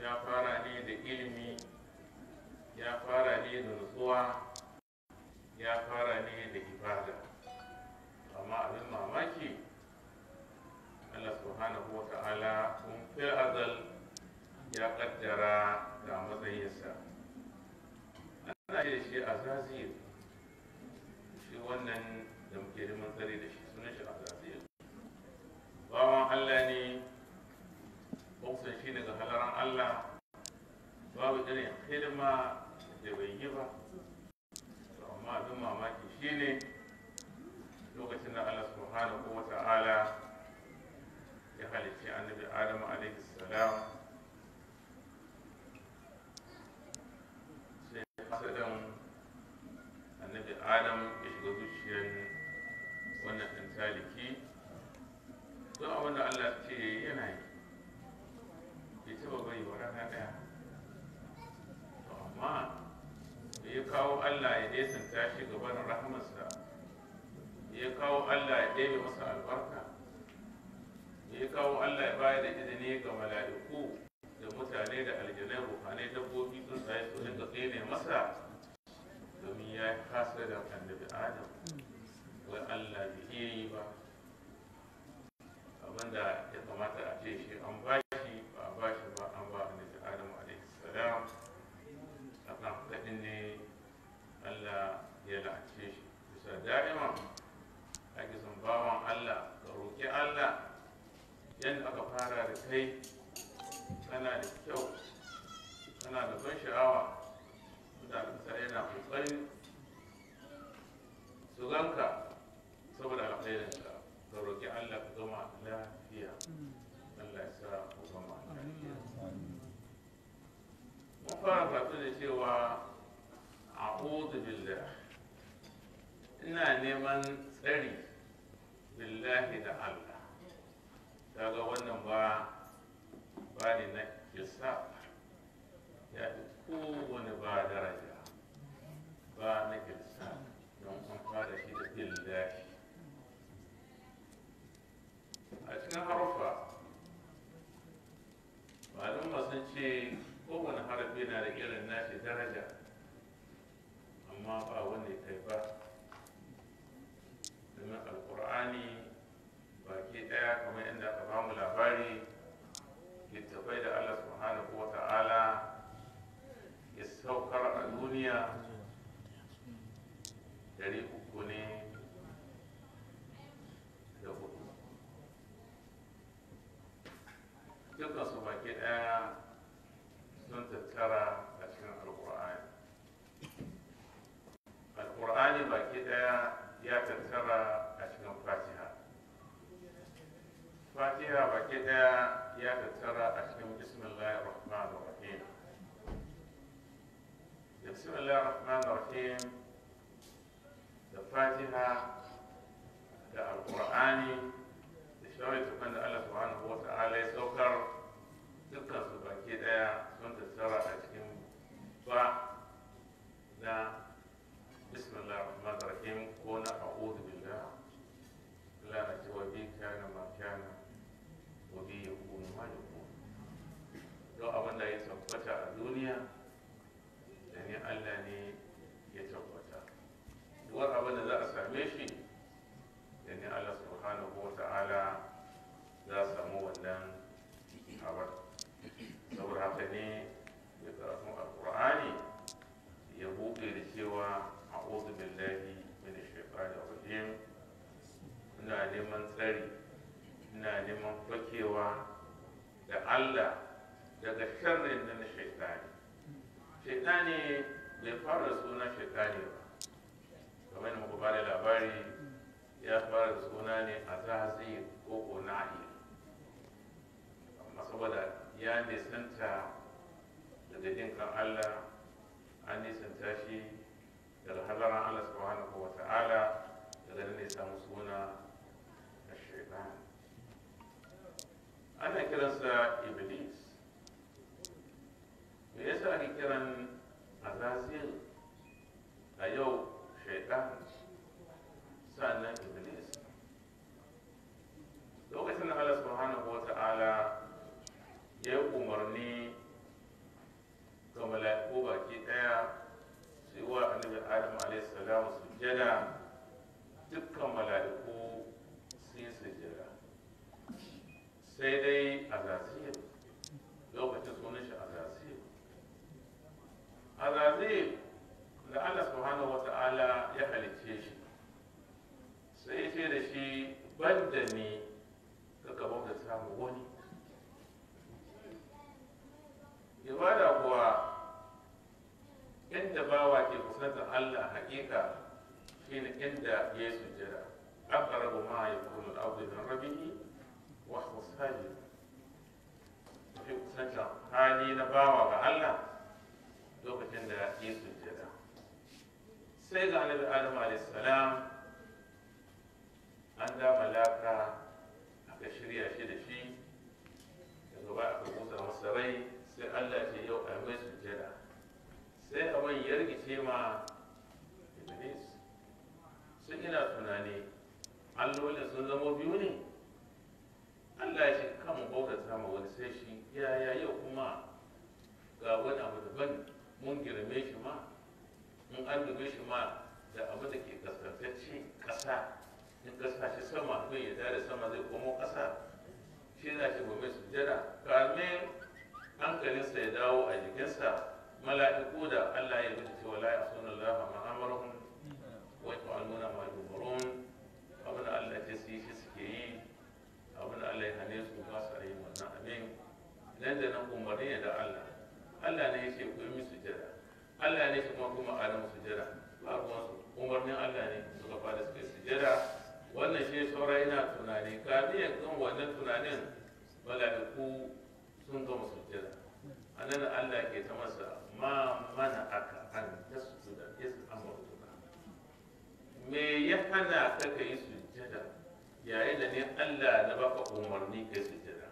ya fara ne da ilimi ya fara ne da nutsuwa ya fara ne da ibada amma abin mamaki Allah subhanahu wa ta'ala kun fi azal ya kaddara ga matsayinsa ana ce da shi azazil shi wannan da muke neman tsare da shi sunan shi azazil bawan Allah ne bautan shi daga halaran Allah babu irin hidima da bai yi ba to amma abin mamaki shine lokacin da Allah subhanahu wa ta'ala ya halicci annabi Adamu alaihi salam sai hasadan annabi Adam ya shiga zuciyar wannan ɗan taliki don abin da Allah ce yana yi bai taɓa bari wa rana ɗaya to amma da ya kawo Allah ya nesanta shi gaban rahamarsa ya kawo Allah ya ɗebe masa albarka ya kawo Allah ya bayar da izini ga mala'iku da mutane da aljanai ruhanai dabbobi sun tsaye su dinga tsene masa domin ya kasa da annabi Adam wai Allah bai iya yi ba abinda ya kamata a ce shi an ba shi ba a ba shi ba an ba annabi Adam alaihi salam akan kaɗin ne Allah ya la'ace shi bisa da'ima ake son bawan Allah ka roƙi Allah yadda aka fara da kai kana da kyau kana da ban sha'awa mutane sa yana ƙoƙarin su ganka saboda alkhairinka ka roƙi Allah ka gama lafiya Allah ya sa ku gama lafiya mun fara fatu da cewa a'udhu billah ina neman tsari billahi da Allah daga wannan ba ba ne na kisa ya fi kowane ba daraja ba na kisa don an fara shi da billahi a cikin harufa malumma sun ce kowane harafi na da irin nashi daraja amma ba wanda ya kai ba domin alkur'ani baki daya kamar inda aka bamu labari littafai da allah subhanahu wa ta'ala ya saukar a duniya dari uku ne da hudu dukkan su baki daya sun tattara a cikin alkur'ani alkur'ani baki daya ya tattara a cikin fatiha fatiha baki daya ya tattara a cikin bismillahir rahmanir rahim da bismillahir rahmanir rahim da fatiha da alkur'ani da shawai tukun da allah subhanahu wa ta'ala ya saukar dukkan su baki daya sun tattara a cikin ba na بسم الله الرحمن الرحيم كون أعوذ بالله لا أجوى بي كان ما كان وبي يكون ما يكون لو أبدا يتبت الدنيا يعني الله ني يتبت دوار أبدا ذا أساميشي يعني الله سبحانه وتعالى ذا سمو ودن أبدا saboda haka ne ya karatun alkur'ani ya buɗe da cewa a'udhu billahi minash shaitanir rajim ina neman tsari ina neman fakewa da Allah daga sharrin da na shaitani shaitani bai fara suna shaitani ba kamar muku ba da labari ya fara da suna ne a zazi ko kona'i amma saboda ya nisanta daga jinkan Allah an nisanta shi daga halaran Allah subhanahu wa ta'ala daga nan ne samu suna na shaitan ana kiransa iblis me yasa ake kiran azazil a yau shaitan sannan iblis lokacin da Allah subhanahu wa ta'ala ya yi umarni adamu sujjada dukkan mala'iku sun yi sujjada sai dai azazil lokacin sunan shi azazil azazil da Allah subhanahu wata'ala ya halicce shi sai ya ce da shi banda ne ka gaba da samu wani ibada kuwa inda bawa ke kusantar Allah hakika shine inda ya yi sujjada aqrabu ma yakunu al-abdu min rabbih wa huwa sajid fi kusantar hali na bawa ga Allah lokacin da ya yi sujjada sai ga annabi Adam alayhi salam an da malaka aka shirya shi da shi daga ba aka kusa masa rai sai Allah ce yau a mai sujjada sai abin ya rikice ma iblis sun ina tunani allolin sun zama biyu ne Allah ya ce kan bautata ma wani sai shi yaya yau kuma ga wani abu daban mun girme shi ma mun an dube shi ma da abu da ke kaskantacce ƙasa in ƙasa shi sama kai ya da sama zai komo ƙasa shi za shi gobe sujjada kamin hankalinsa ya dawo a jikinsa mala'iku da Allah ya rubuta cewa la yasuna Allah ma amaruhum wa yaf'aluna ma yu'marun abin da Allah ya ce shi suke yi abin da Allah ya hane su ba su yi wannan abin nan da nan umarni ne da Allah Allah ne ya ce ku yi musu jira Allah ne shi kuma kuma a musu jira ba ruwan su umarnin Allah ne suka fara suka yi sujada wannan shi saura yana tunani kafin ya kan wannan tunanin mala'iku sun gama sujjada a nan Allah ke ta masa ma mana aka an tasjuda is amartuka me ya hana ka ka yi sujjada yayin da ne Allah na baka umarni kai sujjada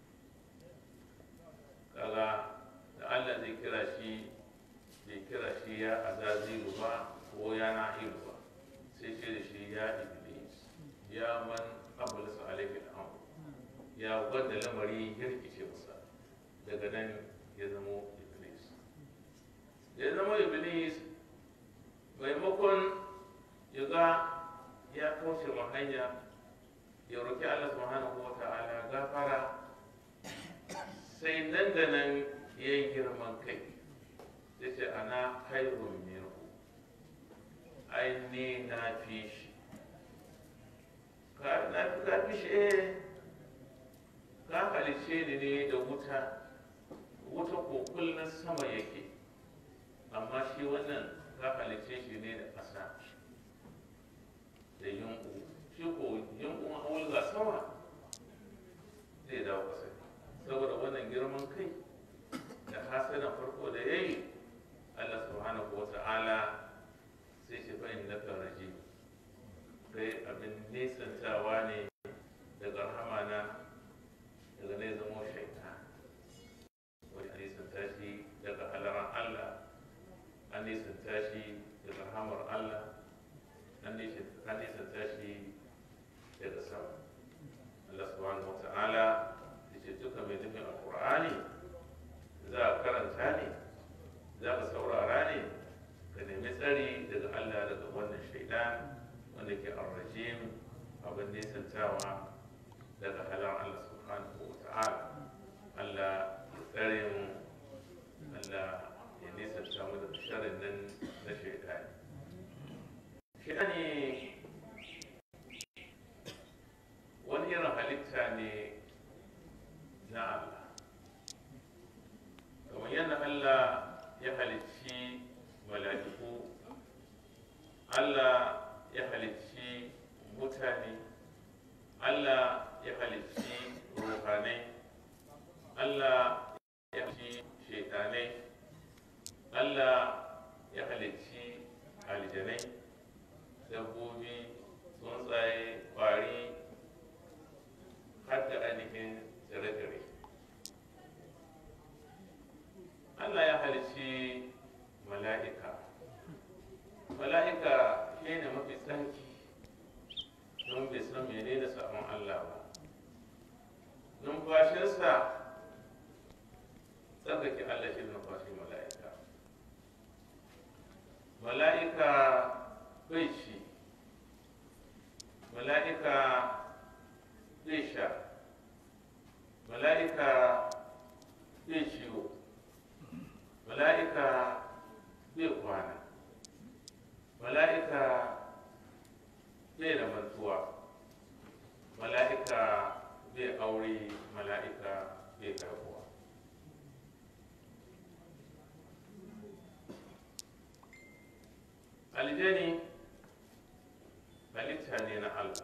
kaga da Allah zai kira shi zai kira shi ya azazilu ba ko ya na'ilu ba sai ce da shi ya iblis ya man ablasa alaihi al'amr ya wanda lamari ya rikice masa daga nan ya zama iblis ya zama iblis maimakon ya ga ya kauce ma hanya ya roƙi Allah subhanahu wa ta'ala gafara sai nan da nan ya yi girman kai ya ce ana hairun minhu ai ni na fi shi ka na fi ka fi shi eh ka halice ni ne da wuta wuta ko kullum sama yake amma shi wannan ka halice shi ne da ƙasa da yunƙu shi ko yunƙun a ga sama zai dawo ƙasa saboda wannan girman kai da hasadan farko da ya yi Allah subhanahu wa ta'ala sai shi fa'in na raji kai abin nisantawa ne daga rahamana daga ne zama shaitan wani an nisanta shi daga halaran Allah an nisanta shi daga rahamar Allah an nisanta shi daga sama Allah subhanahu wa ta'ala da ce duka mai nufin alkur'ani za a karanta ne za ka saurara ne ka nemi tsari daga Allah daga wannan shaidan wanda ke arrajim abin nisantawa daga halar Allah subhanahu wa ta'ala Allah ya tsare mu Allah ya nisanta mu daga sharin nan na shaidani shaidani wani irin halitta ne na Allah kamar yadda Allah ya halicci mala'iku Allah ya halicci mutane Allah ya halicci ruhanai Allah ya halicci shaitanai Allah ya halicci aljanai dabbobi tsuntsaye kwari har da ainihin tsire-tsire Allah ya halicci mala'ika mala'ika shi ne mafi tsanki don bai san menene samun Allah ba numfashinsa tsarkake Allah shi numfashin mala'ika mala'ika bai ci mala'ika bai sha mala'ika bai ciwo mala'ika bai kwana mala'ika bai da mantuwa mala'ika bai aure mala'ika bai karbuwa aljani halitta ne na allah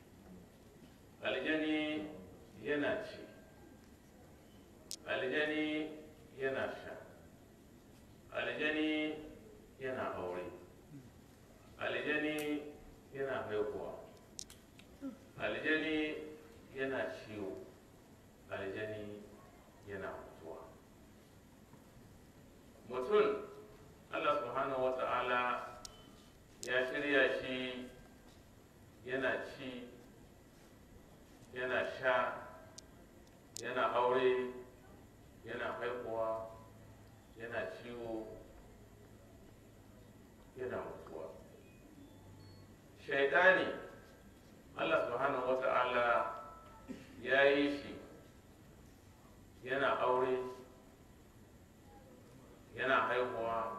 aljani yana ci aljani yana sha aljani yana aure aljani yana haihuwa aljani yana ciwo aljani yana mutuwa mutum allah subhanahu wa ta'ala ya shirya shi yana ci yana sha yana aure yana haihuwa yana ciwo yana mutuwa shaidani allah subhanahu wa ta'ala ya yi shi yana aure yana haihuwa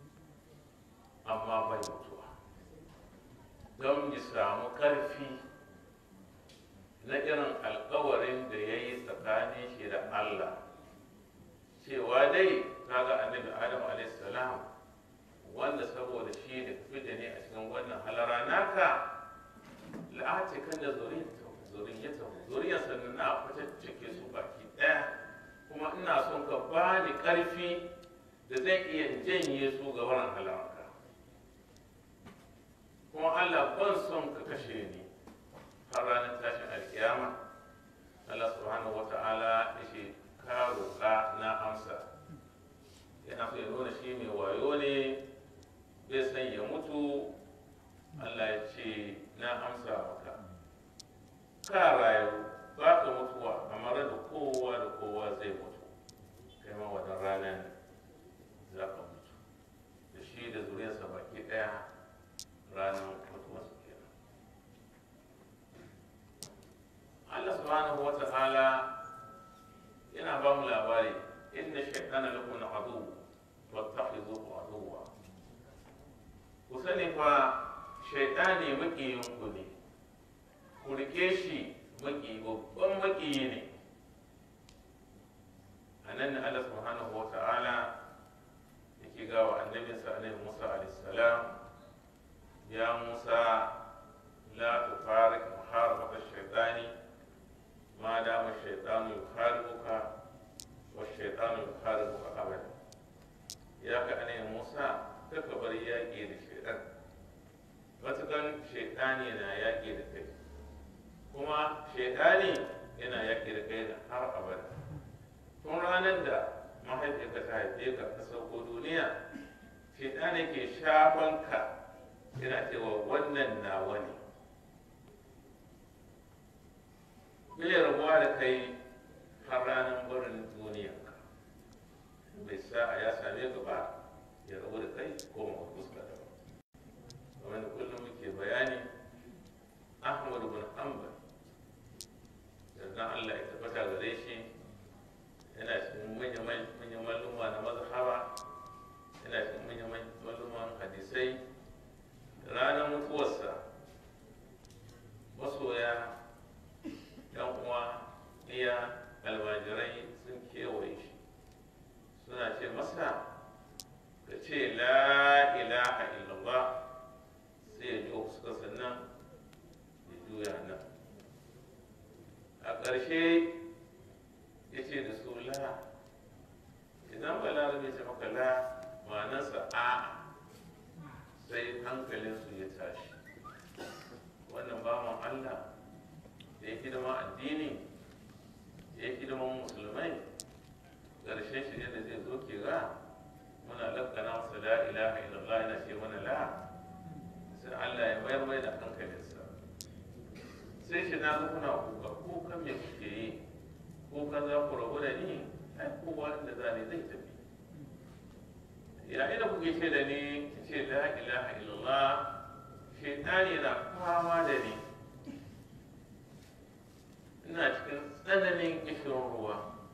amma bai mutuwa don ya samu ƙarfi na irin alkawarin da ya yi tsakanin shi da Allah cewa dai kaga annabi Adam alaihissalam wanda saboda shi da fita ne a cikin wannan halara naka la'ace kan da zuriyata zuriyar sannan na fitaccike su baki ɗaya kuma ina son ka bani ƙarfi da zan iya janye su ga wannan halarka kuma Allah ban son ka kashe ni har ranar tashin alkiyama Allah subhanahu wa ta'ala ya ce ka roƙa na amsa yana so ya nuna shi mai wayo ne bai san ya mutu Allah ya ce na amsa maka ka rayu ba ka mutuwa amma da kowa da kowa zai mutu kai ma wadan ranar za ka mutu da shi da zuriyarsa baki ɗaya ranar mutuwarsu kenan Allah subhanahu wa ta'ala yana ba mu labari inna shaytana lakum adu wattakhidhuhu aduwwa ku sani fa shaytani makiyin ku ne ku rike shi maki babban makiyi ne anan ne Allah subhanahu wa ta'ala yake gawa annabinsa annabi Musa alaihi salam يا موسى لا تفارق محاربة الشيطان ما دام الشيطان يحاربك والشيطان يحاربك أبدا يا كأني موسى تكبر ياكي للشيطان matukan shaitani na yaƙi da kai kuma shaitani yana yaƙi da kai har abada tun ranar da mahaifiyarka ta haife ka ka sauko duniya shaitani ke shafan ka yana cewa wannan nawa ne bai rabuwa da kai har ranar barin duniyanka bai sa ya same ka ba ya rabu da kai ko ma fuska da ba kamar da kullum muke bayani ahmad bin hanbal yardan allah ya tabbata gare shi yana cikin manyan malluma na mazhaba yana cikin manyan malluman hadisai ranar mutuwarsa masoya yan uwa iya almajirai sun kewaye shi suna ce masa ka ce la ilaha illallah sai ya ji suka sannan ya juya nan a ƙarshe ya ce da su la idan balarabe ce maka la ma'anarsa a'a sai hankalinsu ya tashi wannan bawan Allah da ya hidima addini ya hidiman musulmai ƙarshen shi ne da zai zo ke ga muna lakana masa la ilaha illallah yana ce mana la sai Allah ya mayar mai da hankalinsa sai shi na ga kuna kuka kuka me kuke yi kuka za ku rabu da ni ai kowa inda za ne zai tafi yayin da kuke ce da ni ce la ilaha illallah shaitani na fama da ni ina cikin tsananin kishin ruwa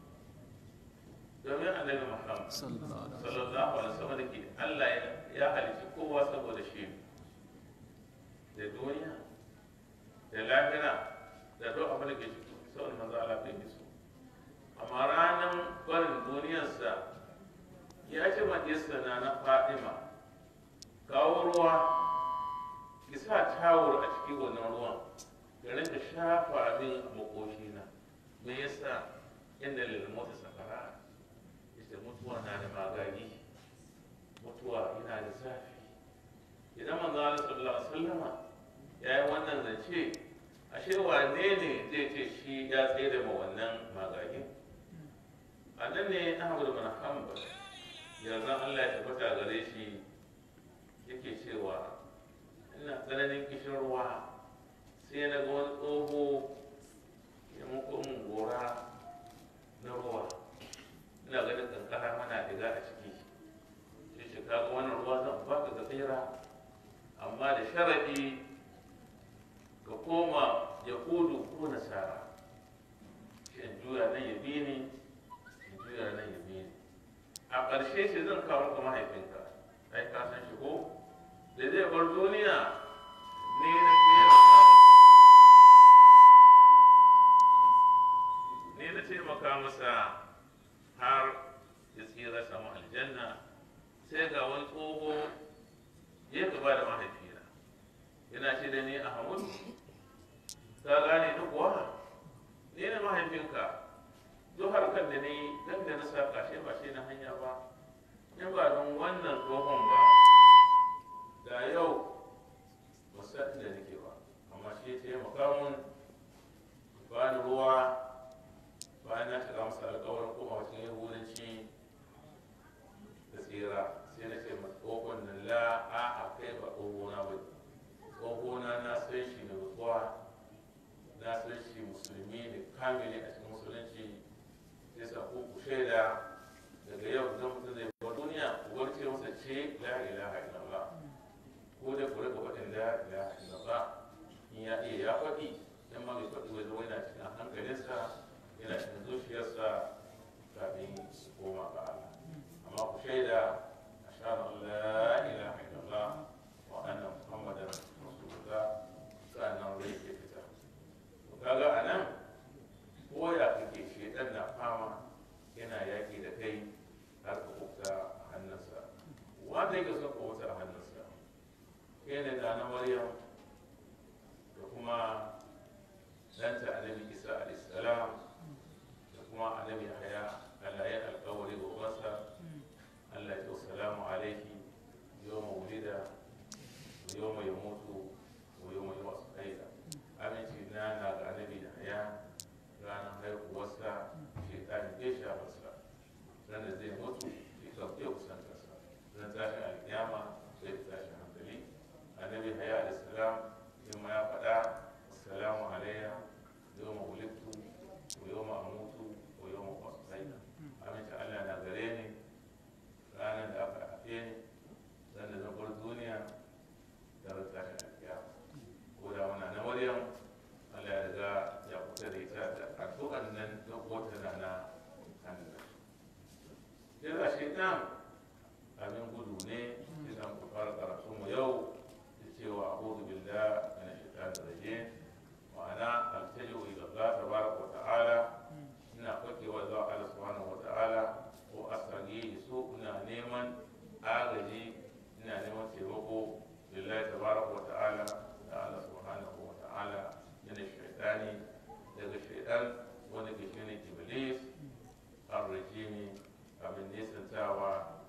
domin annabi muhammad sallallahu alaihi wasallam da ke allah ya halicci kowa saboda shi da duniya da lahira da duk abin da ke ciki saboda manzo allah bai yi su amma ranar barin duniyarsa ya ce majista na na fadima kawo ruwa ki sa tawur a cikin wannan ruwan da rinka shafa min a makoshina me yasa inda lilmota safara ita mutuwa na da magagi mutuwa yana da zafi idan manzo Allah sallallahu alaihi wasallama ya yi wannan zance ashe wane ne zai ce shi ya tsaye da wannan magagin a nan ne Ahmad bin Hanbal yanzu Allah ya tabbata gare shi yake cewa ina tsananin kishin ruwa sai na ga wani tsoho ya muku mun gora na ruwa ina ganin kankara mana diga a ciki shi shi kaga wannan ruwa zan baka ga tsira amma da sharadi ka koma yahudu ko nasara shi in juya nan ya bi ni in juya nan ya bi ni a ƙarshe shi zan kawo maka mahaifinka ai ka san shi ko da zai bar duniya ne na ne na taimaka masa har ya tsira samu aljanna sai ga wani tsoho ya gaba da mahaifina yana ce da ni a hamudu ka gane ni kuwa ni ne mahaifinka duk harkar da ni dan da na saka shi ba shi na hanya ba in ba don wannan tsohon ba da yau musa da nake ba amma shi ya taimaka mun ba ni ruwa bayan na shiga masa alkawarin kuma cikin yahudanci da tsira sai na ce ma tsohon nan la a a kai ba tsohona ba tsohona na san shi da rutuwa na san shi musulmi ne kamili a cikin musulunci sai sa ku ku shaida daga yau zan mutum zai bar duniya ku warce masa ce la ilaha illallah ko da ku rika faɗin la ilaha illallah in ya iya ya faɗi dan ma bai faɗi wai zama yana cikin hankalinsa yana cikin zuciyarsa kafin su koma ga Allah amma ku shaida ashhadu an la ilaha illallah wa anna muhammadan rasulullah sannan rai ke fita to kaga anan ko ya kake shedan na fama yana yaki da kai har ka kuka a hannunsa wanda yake son ka wuta a hannunsa kai ne da na maryam da kuma danta annabi isa alayhi salam da kuma annabi haya Allah ya alƙawari ga ubansa Allah ya salamu alaiki yawma wulida wa yawma yamutu wa yawma yub'asu hayya aminci na na ga annabi da haya ranar haihuwarsa shekani ya sha masa ran da zai mutu shekar ya kusantarsa ran tashin alkiyama zai fi tashin hankali annabi haya da salam yin ma ya faɗa assalamu alayya yawma wulidtu wa yawma amutu wa yawma ub'asu hayya aminci Allah na gare ni ranar da aka haife ni ran da zan bar duniya da ran tashin alkiyama ko da muna na maryam Allah ya riga ya kusa da ita da addu'an nan da wata na na hannu sai ga shaitan abin gudu ne idan ku fara karatu mu yau da cewa a'udhu billahi minash shaitanir rajim ma'ana altaji'u ila Allah tabaraka wa ta'ala ina fakewa zuwa Allah subhanahu wa ta'ala ko asagi su ina neman agaji ina neman taimako lillahi tabaraka wa ta'ala da Allah subhanahu wa ta'ala min shaitani daga shaitan wanda ke shine iblis ar-rajimi abin nisantawa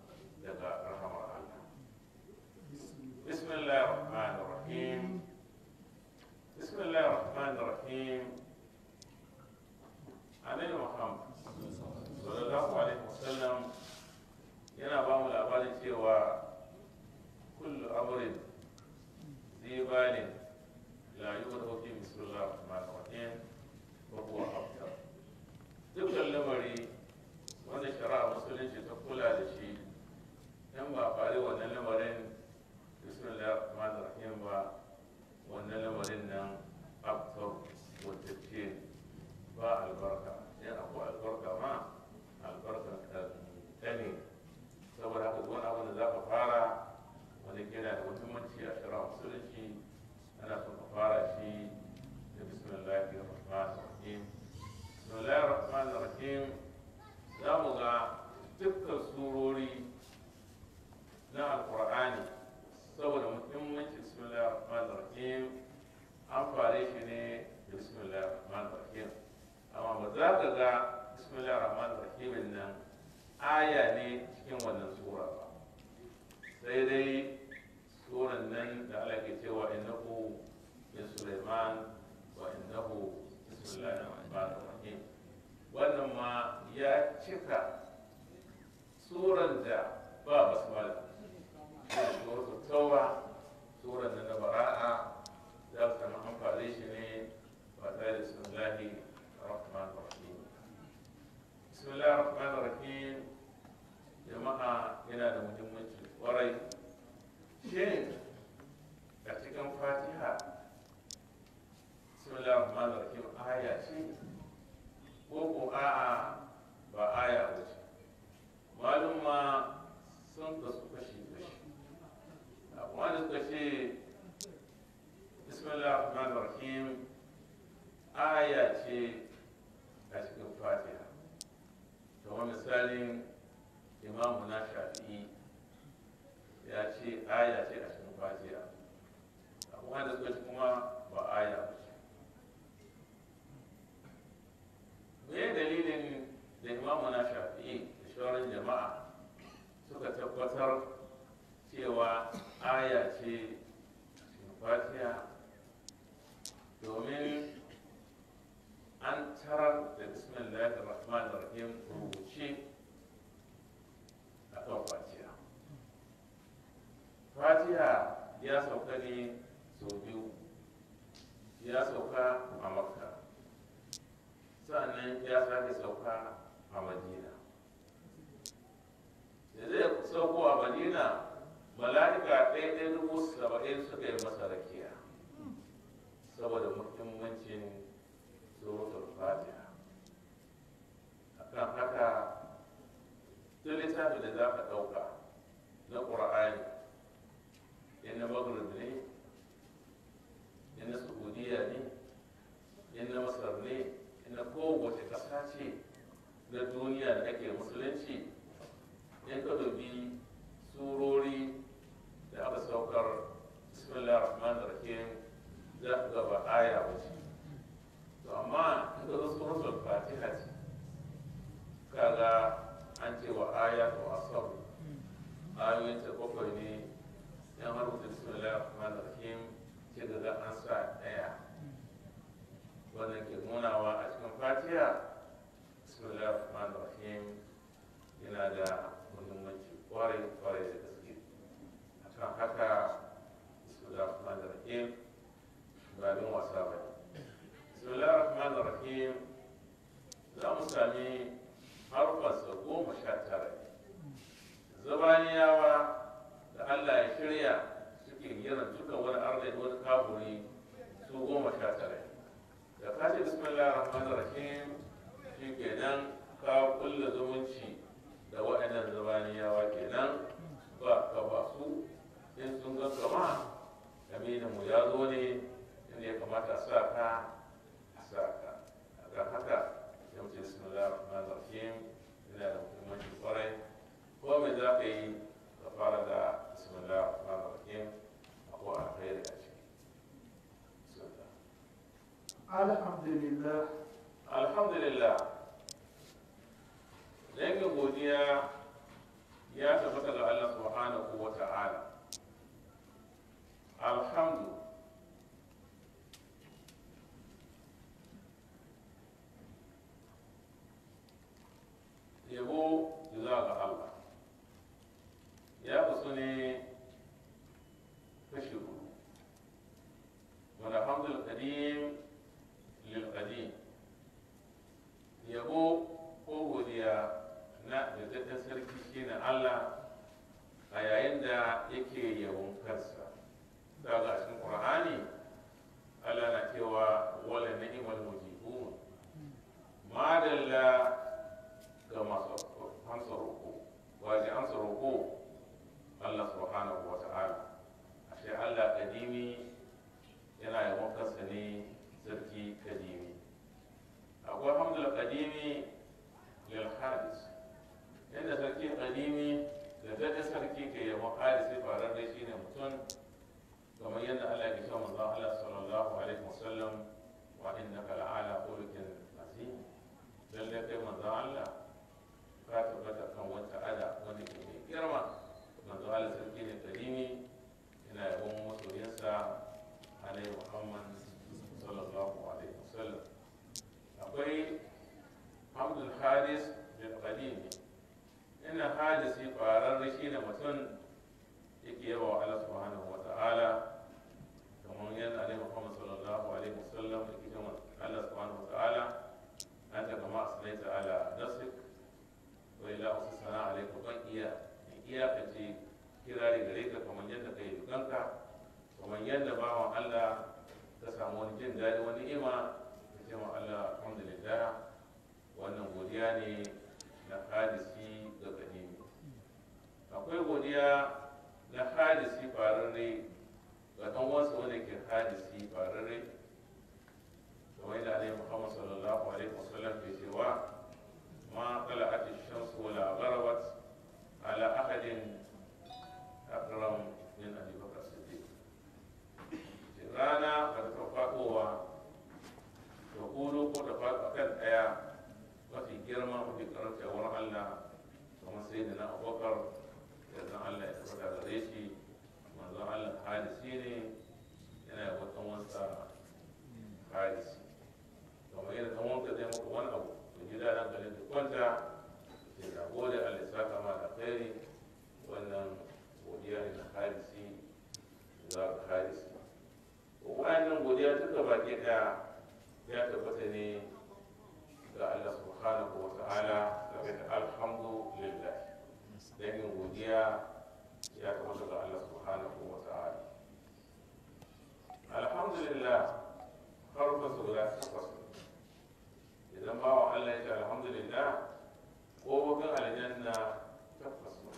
ne cikin wannan sura ba sai dai suran nan da Allah ke cewa innahu min Sulaiman wa innahu bismillahir rahmanir rahim wannan ma ya cika suran da ba basmala suratul tauba suran nan da bara'a za ka samu amfani shi ne ba tare da bismillahi rahmanir rahim bismillahir rahmanir rahim jama'a yana da muhimmanci kwarai shin a cikin fatiha bismillahir rahmanir rahim aya ce ko ko a'a ba aya ba ce malum ma sun kasu kashi kashi akwai da suka ce bismillahir rahmanir rahim aya ce a cikin fatiha kamar misalin imamu na shafi'i ya ce aya ce a cikin fatiha akwai wanda suka ce kuma ba aya ba ce me dalilin da imamu na shafi'i da shawarar jama'a suka tabbatar cewa aya ce cikin fatiha domin an tarar da bismillahir rahmanir rahim rubuce a kan fatiha fatiha ya sauka ne sau biyu ya sauka a makka sannan ya sake sauka a madina da zai sauko a madina mala'ika ɗaya ɗaya dubu saba'in suka yi masa rakiya saboda muhimmancin suratul fatiha akan haka duk littafin da za ka ɗauka na ƙur'ani in na maghrib ne in na saudiya ne in na masar ne in na kowace ƙasa ce na duniya da ake musulunci in ka dubi surori da aka saukar bismillah rahman rahim za ka gaba aya wuce to amma in ka zo suratul fatiha ce kaga an ce wa aya to asab ayoyin ta bakwai ne yan har wuce bismillah rahman rahim ce ga an sa daya wannan ke nunawa a cikin fatiha bismillah rahman rahim yana da muhimmanci kwarai kwarai da gaske akan haka bismillah rahman rahim ba bin wasa ba bismillah rahman rahim za mu sami harfarsa goma sha tara zabaniyawa da allah ya shirya suke yin dukkan wani arziki wani kaburi su goma sha tara da kace bismillah rahman rahim shi kenan ka kulla zumunci da waɗannan zabaniyawa kenan ba ka ba su in sun ga kama aminin mu ya zo ne inda ya kamata a sa ka a sa ka a kan haka ya mutu bismillah rahman rahim yana da muhimmanci kwarai ko me za ka yi ka fara da bismillah rahman rahim akwai alkhairi a ciki bismillah alhamdulillah alhamdulillah dangin godiya ya tabbata ga Allah subhanahu wa ta'ala alhamdu yabo zuwa ga Allah ya kusa ne kashi hudu wani hamdul qadim lil qadim yabo ko godiya na da sarki shine Allah a yayin da yake yabon kansa daga a cikin Qur'ani Allah na cewa wala ni'mal mujibun madalla ga masu amsa roƙo waje amsa roƙo Allah subhanahu wa ta'ala ashe Allah kadimi yana yabon kansa ne sarki kadimi akwai hamdul kadimi lil hadis inda sarki kadimi da daɗe sarki ke yabon hadisi farar da shi ne mutum kamar yadda Allah ya cewa manzon Allah sallallahu alaihi wasallam wa innaka la'ala khuluqin azim lalle kai manzon Allah ka tabbata kan wata ada hadisi ƙwararre shi ne mutum yake yaba wa Allah subhanahu wa ta'ala kamar yadda Alaihi Muhammad sallallahu alaihi wasallam yake jama Allah subhanahu wa ta'ala an ta kama asalai ta'ala nasik wa ila wasu sana alaikum ban iya iyakace kirari gare ka kamar yadda ka yi dukanka kamar yadda bawan Allah ka samu wani jin daɗi wani ni'ima ka ce ma Allah alhamdulillah wannan godiya ne na hadisi ga kadimi akwai godiya na hadisi fararre ga ɗan wasu wanda ke hadisi fararre kamar yadda alaihi muhammad sallallahu alaihi wasallam ke cewa ma tala'at shamsu wala gharabat ala ahadin akram min abi bakr siddiq rana ba ta faɗowa da kudu ko da faɗo kan ɗaya mafi girma mafi karanta wurin Allah kuma sai da na abokar da zan Allah ya tabbata gare shi manzon Allah hadisi ne yana da wata wansa hadisi kamar yadda kan wanka zai maka wani abu da gida nan garin da kwanta sai da gode Allah ya saka ma da khairi wannan godiya ne na hadisi za ka hadisi wa'annan godiya duka baki ɗaya ya tabbata ne ga Allah subhanahu wa ta'ala daga da alhamdulillah dan yin godiya ya tabbata ga Allah subhanahu wa ta'ala alhamdulillah harfa su guda takwas idan bawa Allah ya ce alhamdulillah ƙofofin aljanna takwas ne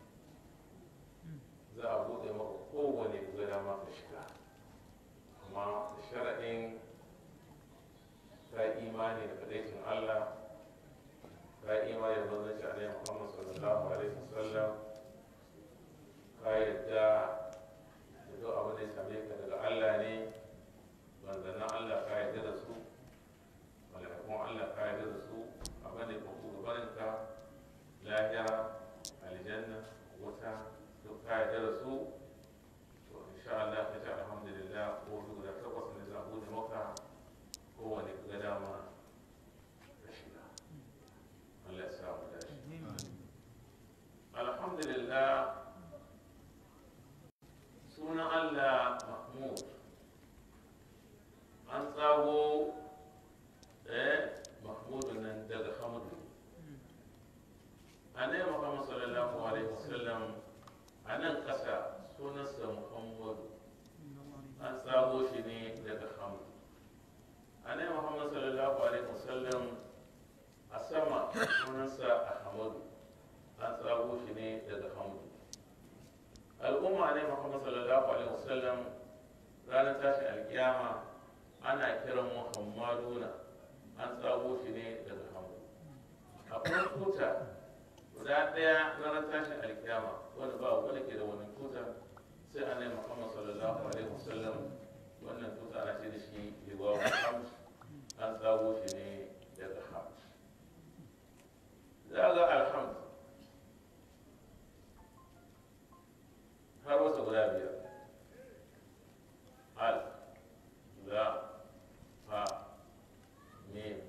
za a buɗe maka kowane gada ma ka shiga amma da shara'in ka imani da kadaicin Allah ka imani da manzanci alaihi Muhammad sallallahu alaihi wasallam ka yadda da duk abin da ya same ka daga Allah ne manzannin Allah ka yadda da su malakun Allah ka yadda da su abin da ya faru gabaninka lahira aljanna wuta duk ka yadda da su to insha Allah ka ce alhamdulillah ko duk da takwas ne za a bude maka kowane ga dama ka shiga Allah ya sa mu dace alhamdulillah sunan Allah mahmud an tsago eh mahmudu nan daga hamdu annabi muhammad sallallahu alaihi wasallam a nan kasa sunansa muhammadu an tsago shi ne daga hamdu annabi muhammad sallallahu alaihi wasallam a sama sunansa ahmadu an tsago shi ne daga hamdu al'umma ne muhammad sallallahu alaihi wasallam ranar tashin alkiyama ana kiran muhammaduna an tsago shi ne daga hamdu akwai tuta guda ɗaya ranar tashin alkiyama wanda ba wanda ke da wannan tuta sai annabi muhammad sallallahu alaihi wasallam wannan tuta ana ce da shi liwa hamd an tsago shi ne daga hamd za ga alhamd har wasu guda biyar al la ha mim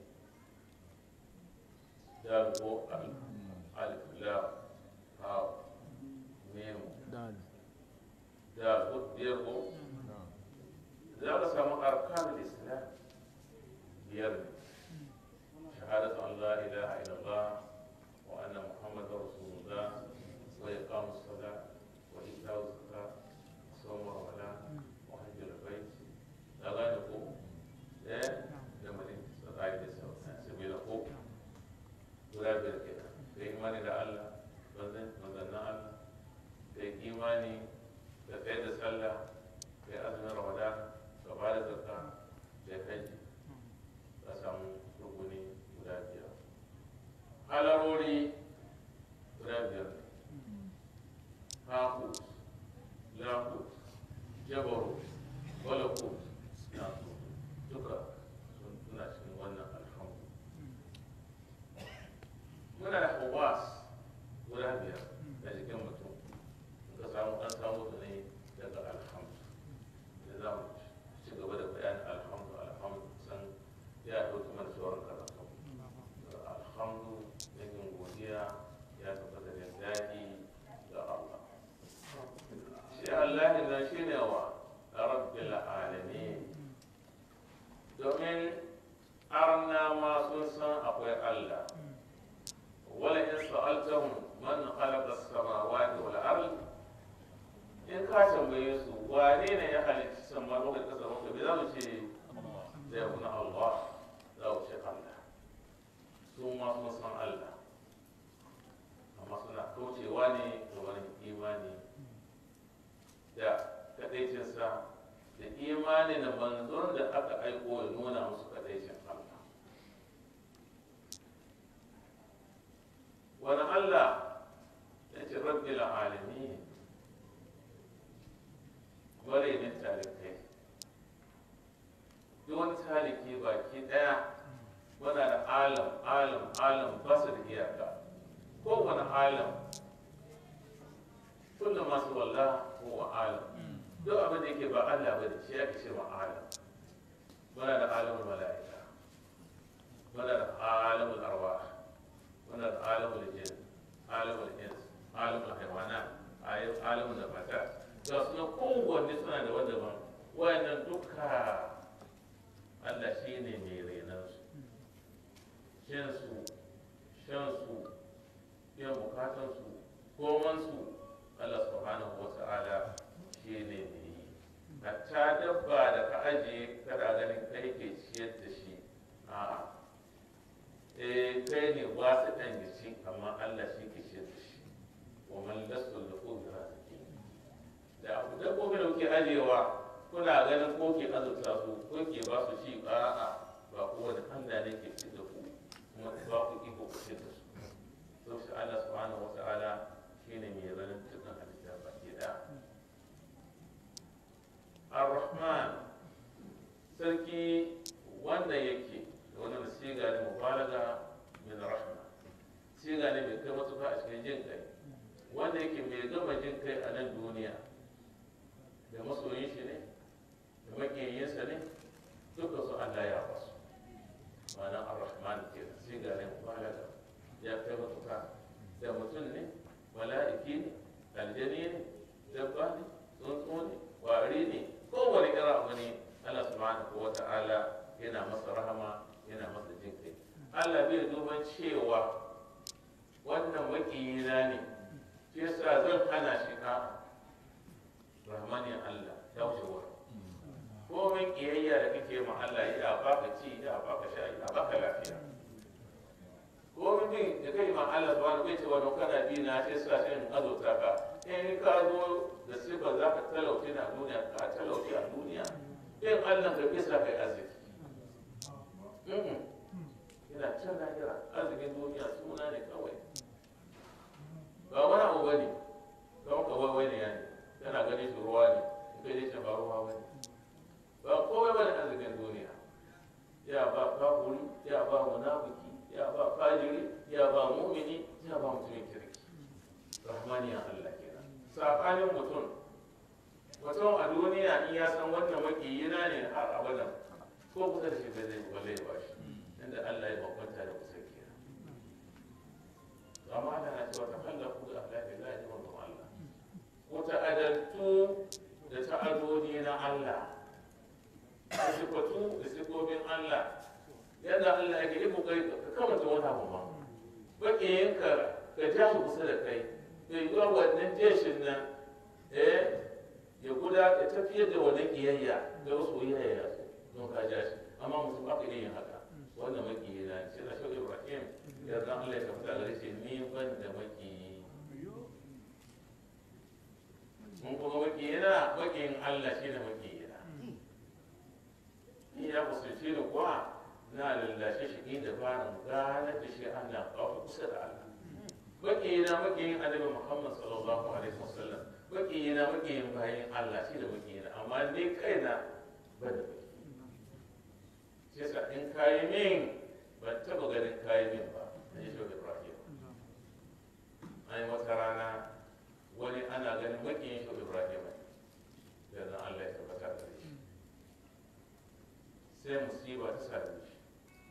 dal ko al alif la ha mim dal dal ko biyar ko za ka samu arkanul islam biyar ne shahadatu an la ilaha illallah wa anna muhammadar rasulullah wa iqamus salat وإيتاء الزكاة وصوم رمضان وحج البيت لا غير فوق لا لما استطاع سبيل فوق ولا بير كده في إيماني ده الله بزن بزن الله في إيماني da tsaye da sallah da azumin ramadan da ba da zakka da haji ka samu rukuni guda biyar halarori guda biyar هاهوت لاهوت جبروت ملكوت ناسوت duka suna cikin wannan alhamdu muna da hawas guda biyar a jikin mutum ka samu an samu su ne daga alhamdu da za mu ci gaba da bayanin alhamdu alhamdu san ya ɗauki mana sauran karatu alhamdu yin godiya ya tabbata da imani da manzon da aka aiko ya nuna musu kadaicin Allah wani Allah ya ce rabbil alamin bare ne talikai duk wani taliki baki daya wana da alam alam alam ba su da iyaka kowane alam kullum masu walla ko alam duk abin da yake ba Allah ba da shi ake ce ma alam muna da alamul mala'ika muna da alamul arwah muna da alamul jin alamul ins alamul haywanat alamul nabatat ga su nan kowanne suna da wanda ban wayannan duka Allah shi ne mai renansu shansu shansu biyan bukatansu komansu Allah subhanahu wa ta'ala shi ne mai yi hatta dabba da ka ajiye kada ganin kai ke ciyar da shi a eh kai ne ba su ɗan gishi amma Allah shi ke ciyar da shi wa man lasu da ko bi raziki da abu dabbobi da kuke ajiyewa kuna ganin ko ke azurta su ko ke ba su shi a'a ba kowane Allah ne ke ciyar da ku kuma ba ku iko ku ciyar da su to shi Allah subhanahu wa ta'ala shine mai ranar dukkan halitta baki daya ar-rahman sarki wanda yake da wani siga ne mubalaga min rahma siga ne mai kai matuka a cikin jin kai wanda yake mai gama jin kai a nan duniya da masoyin shi ne da makiyinsa ne duka su Allah ya basu ma'ana ar-rahman ke siga ne mubalaga ya kai matuka da mutum ne mala'iki ne aljani ne dabba ne tsuntsu ne wari ne kowane irin abu ne Allah subhanahu wa ta'ala yana masa rahama yana masa jin kai Allah bai duban cewa wannan makiyina ne shi yasa zan hana shi ka rahmanin Allah ya wuce wurin komin kiyayya da kake ma Allah ya baka ci ya baka sha ya baka lafiya komin bin da kai ma Allah subhanahu bai ce wani kana bi na sai sa shi in azurta ka in ka zo da sifar za ka talauci na duniya ka talauci a duniya in Allah ka bisa kai arziki yana can lahira arzikin duniya suna ne kawai ba wani abu ba ne kawai kawai wani ya ne yana ganin shi ruwa ne in kai dai ba ruwa ba ne ba kowai ba ne arzikin duniya ya ba kafuri ya ba munafiki ya ba fajiri ya ba mumini ya ba mutumin kirki rahmaniya Allah kenan sabanin mutum mutum a duniya in ya san wannan makiyina ne har abadan ko kusa da shi bai zai ba zai ba shi inda Allah ya bambanta da kusa kenan amma Allah na cewa takallafu da Allah bai lahi wa Allah wata adaltu da ta'adodi na Allah da sifatu da sifofin Allah yadda Allah yake yi kokari ka kamata wani abu ma bakiyinka ka ja shi kusa da kai bai yi wannan jeshin nan eh ya guda ya tafiyar da wannan kiyayya da wasu yayya don ka ja shi amma mutum ba ka iya yin haka wannan makiyi na shi na shau ibrahim ya zan Allah ya tafi gare shi ni ban da makiyi mun kuma makiyi na makiyin Allah shi ne makiyi na ni ya kusurci ni kuwa na lallashe shi inda ba gane da shi Allah ba kusa da Allah makiyina makiyin annabi Muhammad sallallahu alaihi wasallam makiyina makiyin bayan Allah shi da makiyina amma ni kaina ban da shi yasa in kayi min ban taba ganin kayi min ba na yi shoga Ibrahim an yi wata rana wani ana ganin makiyin shoga Ibrahim da zan Allah ya tabbata da shi sai musiba ta same shi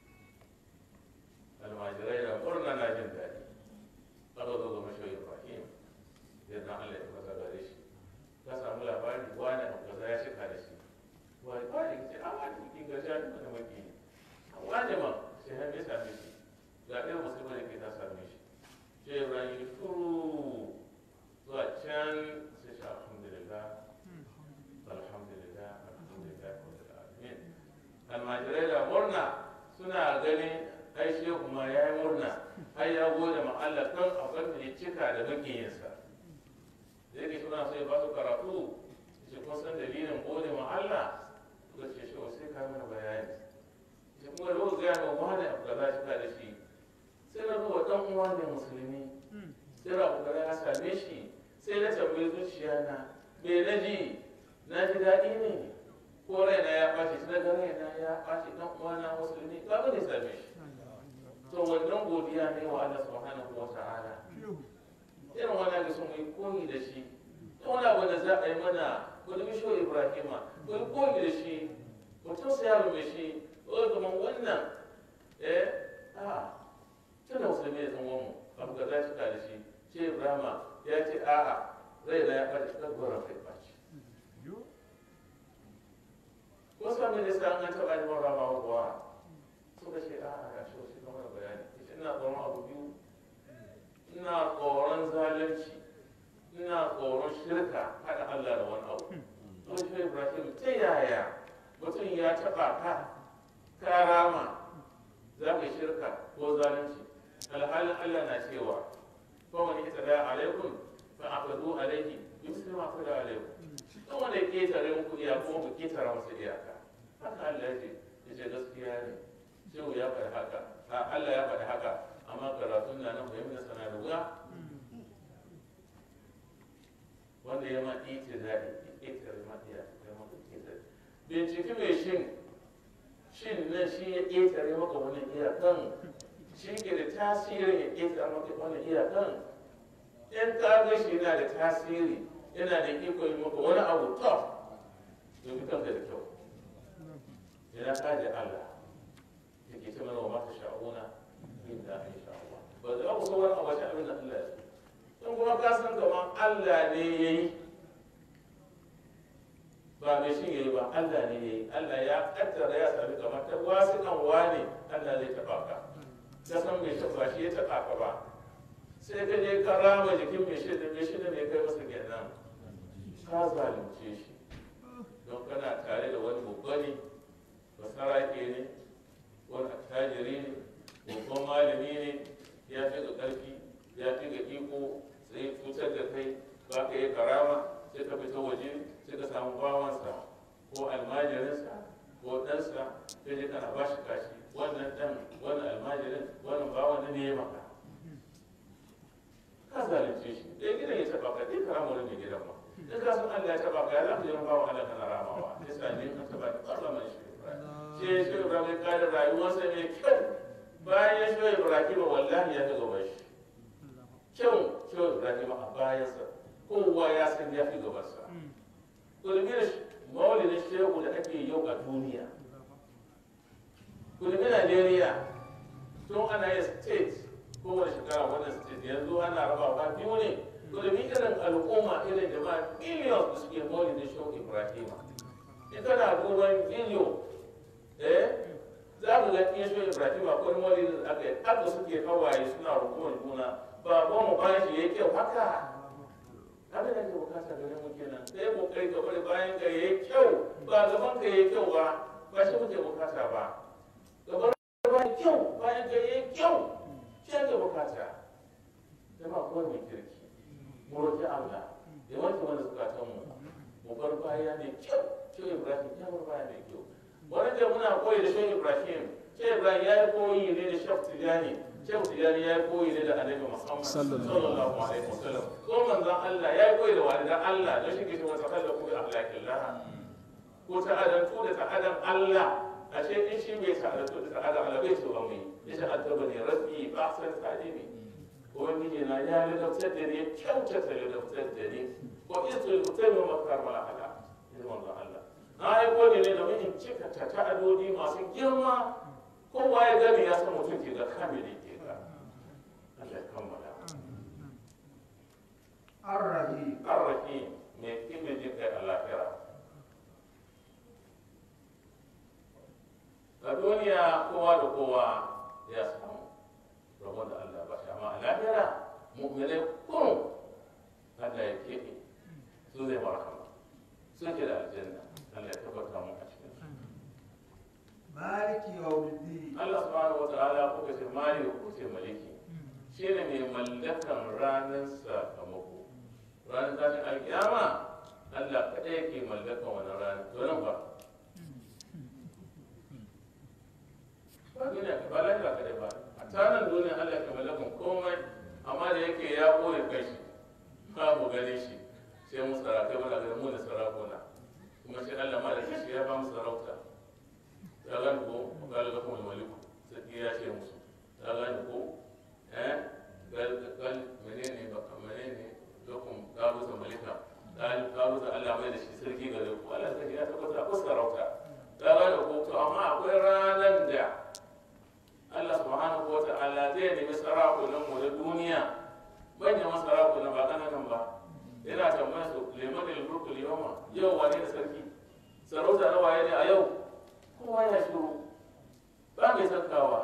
almajirai da murna na jin daɗi aka zo ga mashi ibrahim yadda allah ya fasa gare shi ka samu labari wani abu kaza ya shika da shi wani wani ce a wani kin ga shi ne da maki a wani ma sai har me same shi ga ɗaya musulma da ke ta same shi sai ibrahim shuru zuwa can sai shi alhamdulillah alhamdulillah alhamdulillah rabbil alamin almajirai da murna suna ganin ai shehu ma ya yi murna ai ya gode ma Allah kan abin da ya cika da makiyinsa da yake suna so ya ba su karatu shi kun san dalilin gode ma Allah suka ce shi sai ka mana bayani shi kuma da ga ga wani abu da za shi ka da shi sai na ga dan uwa ne musulmi sai da abu da ya same shi sai na tambayi zuciya na me na ji na ji daɗi ne ko raina ya ɓaci sai na ga raina ya ɓaci dan uwa na musulmi ka ga ne same shi to wannan godiya ne wa Allah subhanahu wa ta'ala irin wannan da sun yi koyi da shi ta wani abu da za a yi mana ko da bisho ibrahima ko yi koyi da shi ko tausaya mai shi ko kamar wannan eh a tana musulmi ya zama mu abu ga za cika da shi ce ibrahima ya ce a'a rai na ya ɓaci kan gwaran kai ɓaci ko sami da sa an taɓa yi mara ma kuwa suka ce a'a ga shi wasu kamar bayani ina tsoron abu biyu ina tsoron zalunci ina tsoron shirka haɗa Allah da wani abu don shi Ibrahim ta yaya mutum ya taɓa ka ka rama za ka shirka ko zalunci alhalin Allah na cewa ko wani ita da alaikum fa aqadu alaihi yusri ma qada alaikum don wanda ya ketare muku iya kuma ku ketara masa iyaka haka Allah ya ce ya ce gaskiya ne shehu ya faɗi haka a Allah ya faɗi haka amma karatun na nan fahimta sana da wuya wanda ya ma ita zaɗi ita ma iya ya ma ita binciki mai shin shin nan shi ya ƙetare maka wani iyakan shi ke da tasirin ya ƙetare maka wani iyakan in ka ga shi yana da tasiri yana da iko yi maka wani abu tough domin kanka da kyau idan ka ji Allah da ke ce mana wa mata sha'una inda an sha Allah ba za ku sauran a wace abin da Allah ya in kuma ka san kamar Allah ne ya yi ba mai shi ya yi ba Allah ne ya yi Allah ya kaddara ya sami kamar ta wasu kan wane Allah zai taɓa ka ka san mai taɓa shi ya taɓa ka ba sai ka je ka rama jikin mai shi da mai shi da mai kai masa kenan ka zalunce shi don kana tare da wani babbani basarake ne wani attajiri ne babban malami ne ya fi ga ƙarfi ya fi ga iko sai cutar da kai ba ka yi karama sai ka fita waje sai ka samu bawansa ko almajirinsa ko ɗansa sai je kana ba shi kashi wannan ɗan wannan almajirin wannan bawan ne ya maka ka zalunce shi ɗaya gidan ya taɓa ka ɗaya karama wani mai gidan ma in ka san Allah ya taɓa ka ya za ka yi bawan Allah kana ramawa sai sa ne ka taɓa ka ƙarfa mai shi sai shi Ibrahim ya kare rayuwarsa mai kyau bayan shi Ibrahim wallahi ya ga gaba shi kyau kyau Ibrahim a bayansa kowa ya san ya fi gabansa kulmina maulidin shehu da ake yau a duniya kulmina Najeriya tun ana yin state kowane shekara wannan state yanzu ana raba ba biyu ne kulmi irin al'umma irin jama'a millions da suke maulidin shehu Ibrahim in kana duban video eh za ku ga iya shi ibrahim akwai maulidin da aka yi haka suke hawaye suna rukumar juna baban mu bayan shi yayi kyau haka abin da ke bukata gare mu kenan sai kokari ka bari bayan ka yayi kyau ba gaban ka yayi kyau ba ba shi muke bukata ba gaban bayan kyau bayan ka yayi kyau shi ake bukata jama'a ko mai kirki mu roki Allah ya wanke mana zukatan mu mu bar baya mai kyau shi ibrahim ya bar baya mai kyau wani da muna koyi da shan ibrahim sai ibrahim ya yi koyi ne da shaf tijani shaf tijani ya yi koyi ne da annabi muhammad sallallahu alaihi wasallam ko manzon allah ya yi koyi da walidan allah don shi ke cewa sakalla ku bi ahlakillah ko ta'adantu da ta'adan allah ashe in shi bai ta'adantu da ta'adan allah bai so ba mu yi ya ta'addaba ne rabbi ba san ta'adimi ubangiji na ya ladabtar da ni kyautata ladabtar da ni ko isu mutum makar mala'ala ya manzon allah na aiko ne ne domin in cika ta ta'adodi masu girma kowa ya gani ya san mutum ke ga kamili ke ga Allah ya kammala الرحيم arrahim mai kibin jin kai a lafiya a duniya kowa da kowa ya samu rabon da Allah ba shi amma a lafiya mu'minai kurun Allah ya keɓe su zai marhama sun ke da aljanna Allah ya tabbata mu a cikin su مالك يوم الدين Allah subhanahu wata'ala kuka ce mali ko ce maliki shine mai mallakan ranar sakamako ranar tashin alkiyama Allah kaɗai yake mallakan wani ranar to nan ba ba duniya ba lahira ka ba a tanan duniya Allah ka mallakan komai amma da yake ya ɓoye kai shi babu gane shi sai mu sarakai muna ganin mu da sarakuna kuma sai Allah ma da shi ya ba mu sarauta ta gani ko ga ga kuma maliku sai ya ce musu ta gani ko eh gal gal menene ba menene lokun gabusa malika gal gabusa Allah mai da shi sarki gare ku Allah sai ya tabbata ko sarauta ta gani ko to amma akwai ranan da Allah subhanahu wa ta'ala zai nemi sarakunan mu na duniya manyan sarakunan ba kananan ba yana tambaya su liman al-mulku al-yawma yau wane da sarki sarauta na waye ne a yau kowa ya shiru ba mai sarkawa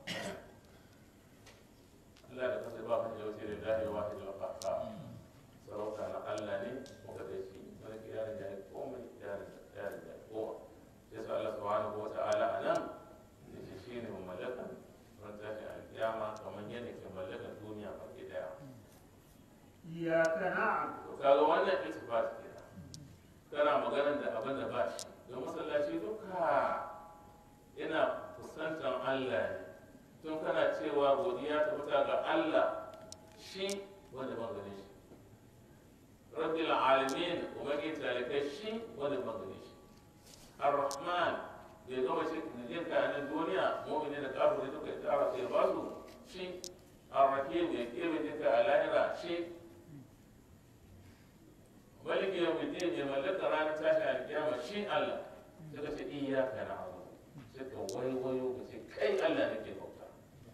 Allah da kansa ba kan jawasi da lahi wa wahid al-qahhar sarauta na Allah ne muka da shi wani kiyarin da komai kiyarin da kiyarin da kowa sai sa Allah subhanahu wa ta'ala anan yace shine mamallakan ran tashi al-kiyama kamar yadda ke mallakan duniya baki daya iyyaka na'budu to kaga wannan iltifat kenan kana maganar da abin da ba shi don masallaci duka yana kusantan Allah ne tun kana cewa godiya ta fita ga Allah shi wanda ban gane shi rabbil alamin ubangiji talikai shi wanda ban gane shi ar-rahman bai gama shi jin kayanin duniya mu'mini da kafiri duka ya tsara sai ba su shi ar-rahim ya kebe jinka a lahira shi maliki yau mai mai mallaka ranar tashi alkiyama shi Allah sai ka ce iyaka na abu sai ka waiwayo ka ce kai Allah nake bauta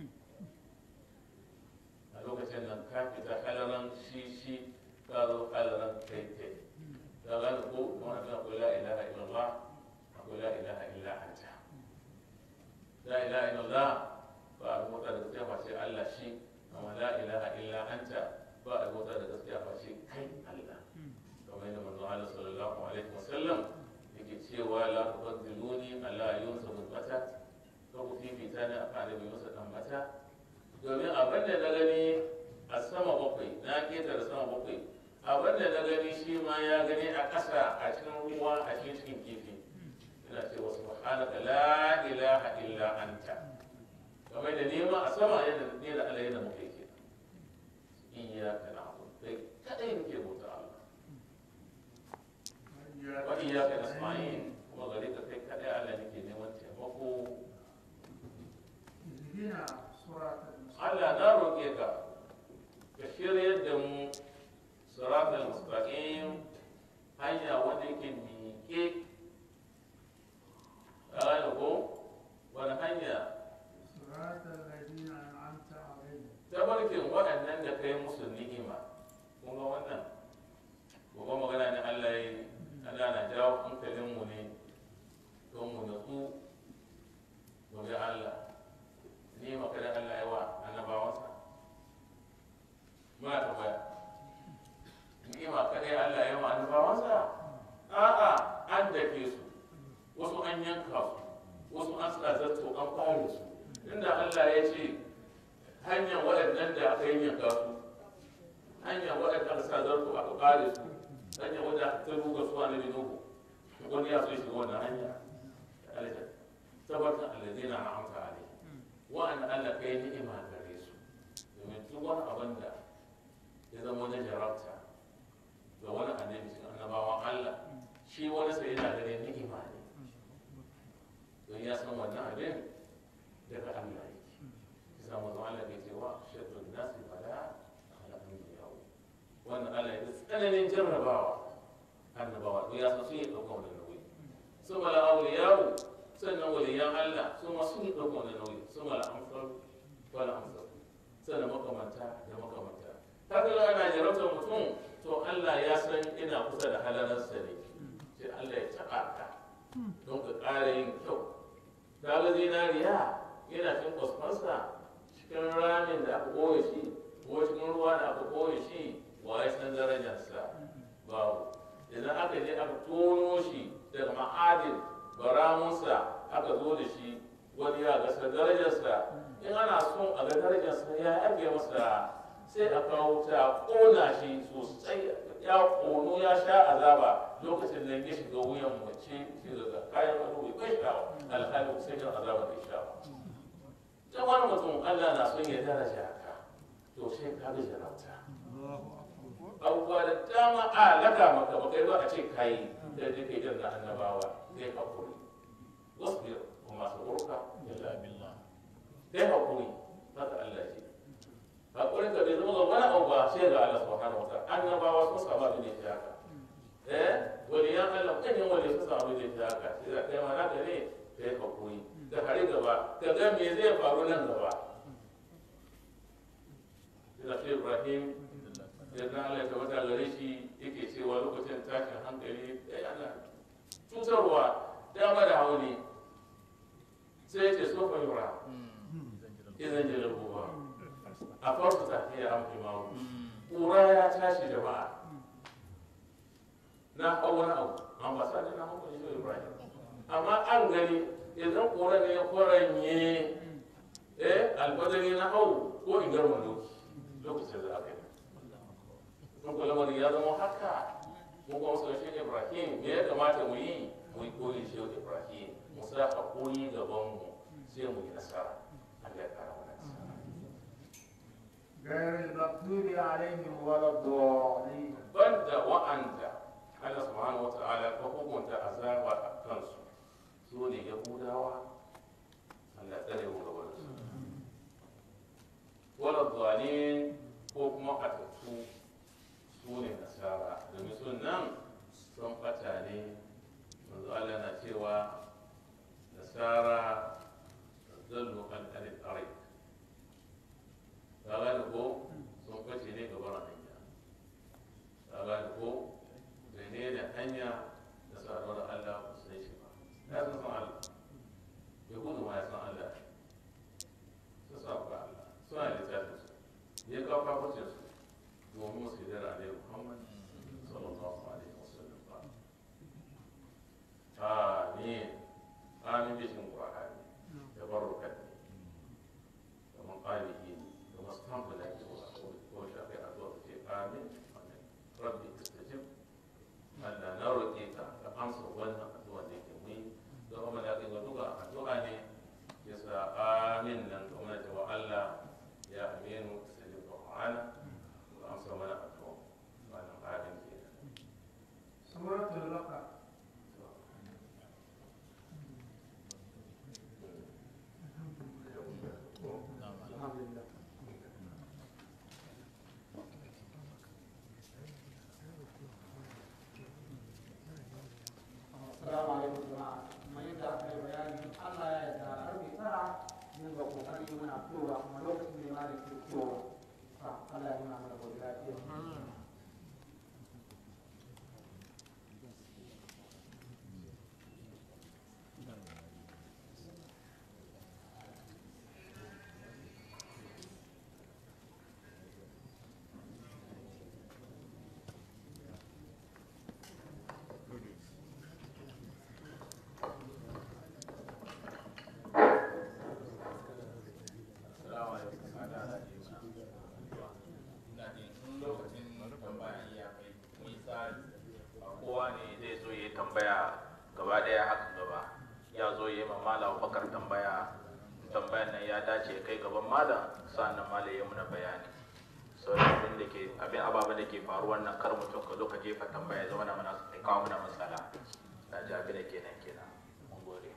a lokacin nan ka fita halaran shi shi ka zo halaran kai kai ka gane ko kuma a tana la ilaha illallah akwai la ilaha illa anta la ilaha illallah ba a mota da gaskiya ba sai Allah shi amma la ilaha illa anta ba a mota da gaskiya ba sai kai Allah kamar yadda manzo Allah sallallahu alaihi wasallam yake cewa la tuqaddiluni ala yunsa bin mata ka ku fifita ni akan annabi Musa dan mata domin abin da na gani a sama bakwai na keta da sama bakwai abin da na gani shi ma ya gani a ƙasa a cikin ruwa a cikin cikin kifi ina cewa subhanaka la ilaha illa anta kamar da nema a sama yadda ne da Allah yadda muke ke iyyaka na'budu kai kadai muke bauta Allah wa iyyaka nasta'in kuma gare ka kai kadai Allah nake neman taimako ihdina siratal mustaqim Allah na roƙe ka ka shiryar da mu siratal mustaqim hanya wanda yake miƙe a gane ko wani hanya siratal ladina an'amta alaihim tabarkin waɗannan da kai musu ni'ima kun ga wannan gobe magana ne Allah ya yi Allah na jawo hankalinmu ne don mu natsu mu bi Allah ni makarin Allah ya wa annabawansa muna tambaya ni'ima kadai Allah ya wa annabawansa a'a an dake su wasu an yanka su wasu an sa zato an fare su inda Allah ya ce hanyar waɗannan da aka yanka su hanyar waɗanda aka sa zarto aka kare su hanyar wadda aka ta ruga su a nabi nuhu wani ya so shiga wannan hanya alaihi tabbatar alladina na amsa alaihi wa'anda Allah kai ni'ima gare su domin duk wani abin da ya zama na jarabta ga wani annabi cikin annabawan Allah shi wani sai yana ganin ni'ima ne don ya san wannan abin daga Allah yake isa manzo Allah bai ce wa shaddun nasi bala ala anbiyahu wannan Allah ya tsananin jarrabawa annabawa don ya san sun yi ɗaukar wannan nauyi su mala auliyahu sannan waliyan Allah su ma sun yi ɗaukar wannan nauyi su mala amsar wala amsar sannan makamanta da makamanta haka ga ana jarabtar mutum to Allah ya san ina kusa da halararsa ne sai Allah ya taɓa ka don ka ƙara yin kyau ka ga zinariya yana cin kwasfansa cikin ramin da aka ɓoye shi ko cikin ruwa da aka ɓoye shi wa ya san darajarsa babu idan aka je aka tono shi daga ma'adin baramunsa aka zo da shi wani ya gasa darajarsa in ana son a ga darajarsa ya ake masa sai a kawo ta ƙona shi sosai ya ƙono ya sha azaba lokacin da ya shiga wuyan mace shi daga kayan ado bai kai shawa alhali sai yin azaba da shawa ta wani mutum Allah na son ya daraja ka to sai ka ga jarabta abubuwa da dama a laka maka ba kai ba a ce kai da duk idan na annabawa kai hakuri wasbir kuma saburka illa billah kai hakuri haka Allah ce hakuri ka bai zama ga wani abu ba sai ga Allah subhanahu wa ta'ala annabawa sun samu abin da ya haka eh waliyan Allah kan yin wali sun samu abin da ya haka sai da kai ma naka ne kai hakuri da hari gaba ka ga me zai faru nan gaba da Ibrahim da na Allah ya tabbata gare shi yake cewa lokacin tashin hankali ya yana cutarwa dama da hauli sai ya ce so fa yura idan jalabuwa a farko tafiya an fi mawu ƙura ya tashi jama'a na hau wani abu an ba sa ne na hau wani shi ibrahim amma an gani idan ƙura ne ya kwaranye eh alfadari na hau ko in garma doki lokacin da aka yi mun kula wani ya zama haka mun kuma sun shi ibrahim me ya kamata mu yi mu yi koyi shi ibrahim mu sa haƙuri gaban mu sai mu yi nasara Allah ya kara mana nasara غير المغضوب عليهم ولا الضالين banda wa'anda Allah subhanahu wa ta'ala ka hukunta azaba a kansu su ne yahudawa Allah tsare mu gaban su wala dhalin ko kuma atattu su ne nasara domin sun nan sun bata ne manzo Allah na cewa nasara zallu an anil arik ka gane ko sun bace ne gaban hanya ka gane ko mene da hanya da saduwar Allah ba su san shi ba ya san san Allah yahudu ma ya san Allah su sa ba Allah suna littafin su ya kawo kafircin su domin su yi da alaihi Muhammad sallallahu alaihi wasallam ba amin amin bishin qur'ani da barrukat ne kamar qalihi ne kamar stamp da ake wa ko shafi addu'a ce amin amin rabbi istajib Allah na roƙe ka ka amsa wannan addu'a da yake mu yi don kuma da kai duka addu'a ne yasa amin nan kuma da wa Allah ya aminu istajib qur'ana ka amsa mana addu'a wannan amin kenan سورة البقرة الحمد لله Assalamu alaikum jama'a. Kuma yadda aka yi bayani Allah ya yarda karfe tara mun ga kokari muna fitowa kuma lokacin ne ma da ke fitowa. Allah ya nuna mana gobe lafiya. Assalamu alaikum. Ana da ina jin in lokacin tambaya iya kai mun tsari ba kowa ne zai zo ya yi tambaya gaba daya haka gaba ya zo ya yi ma malam bakar tambaya tambayan nan ya dace ya kai gaban malam sannan malam ya muna bayani sauran abin da ke abin ababen da ke faruwa nan kar mutum ka zo ka jefa tambaya ya zama na mana ya kawo mana matsala na ji abin da kenan kenan mun gode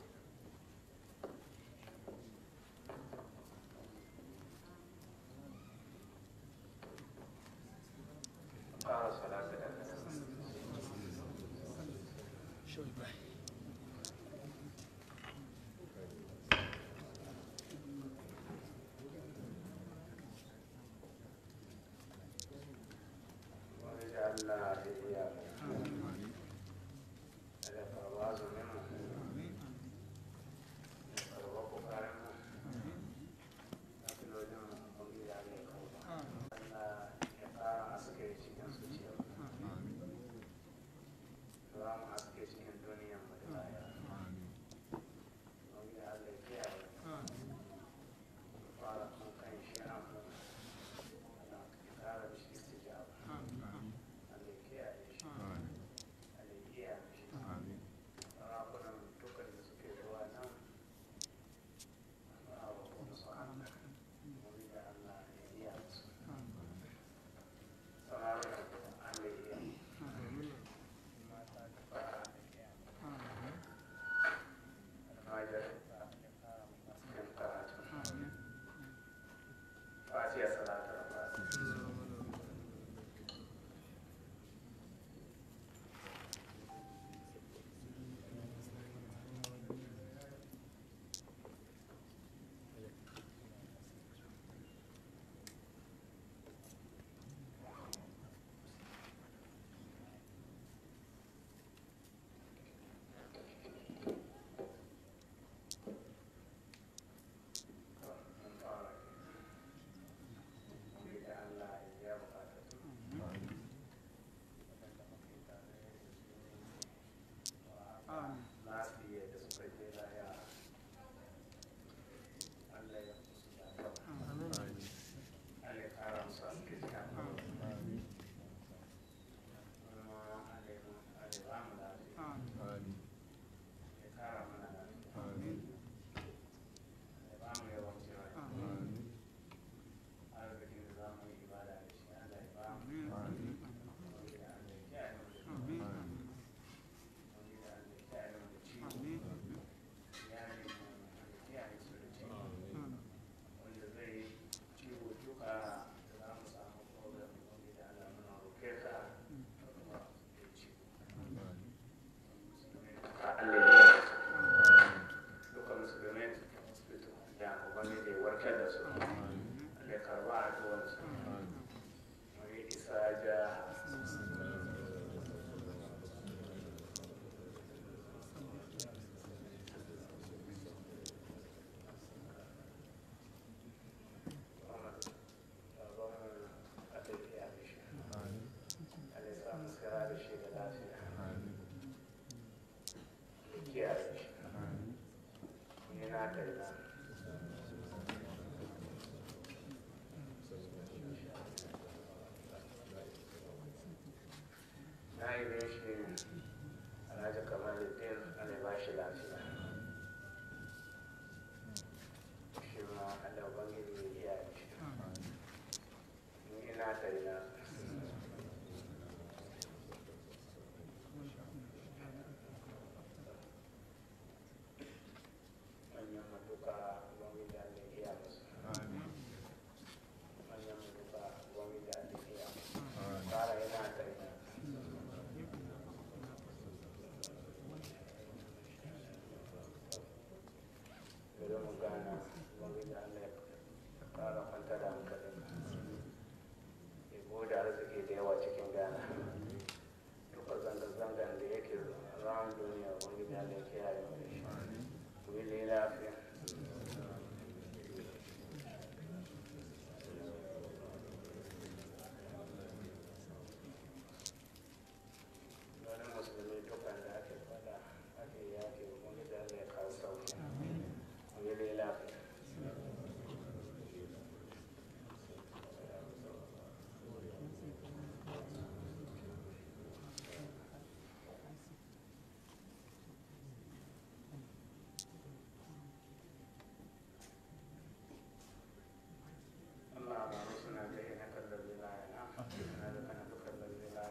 fara salatu da واجعلنا إياك على فواز منه الوقف عنه لكن وجهنا قوي عليك أن يقع أسكي cikin zuciya Salamu aske cikin duniya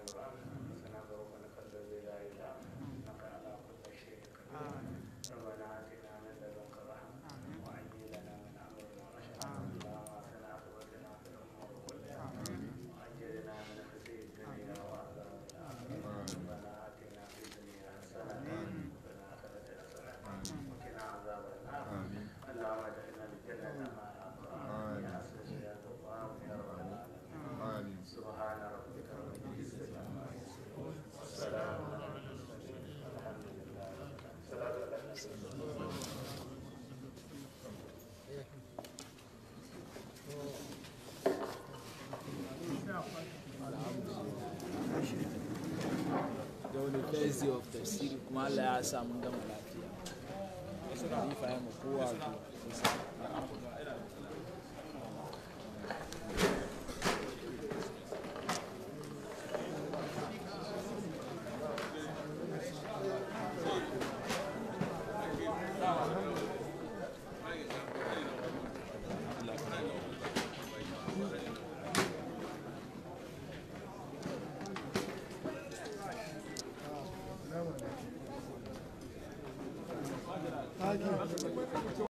القرآن سنقرأ ونقل لا إله إنك على كل شيء قدير ربنا آتنا من لدنك رحمة وهيئ لنا من أمرنا رشدا اللهم آتنا عقبتنا في الأمور كلها وأجرنا من خزي الدنيا وعذاب الآخرة ربنا آتنا في الدنيا حسنة وفي الآخرة حسنة وقنا عذاب النار اللهم ادخلنا الجنة مع الأبرار يا عزيز يا غفار يا رب العالمين سبحان ربك رب العزة عما يصفون والسلام على المرسلين والحمد لله صلاة على النبي da wani first day of tafsiri kuma Allah ya sa mun gama lafiya wasu na yi mu kowa to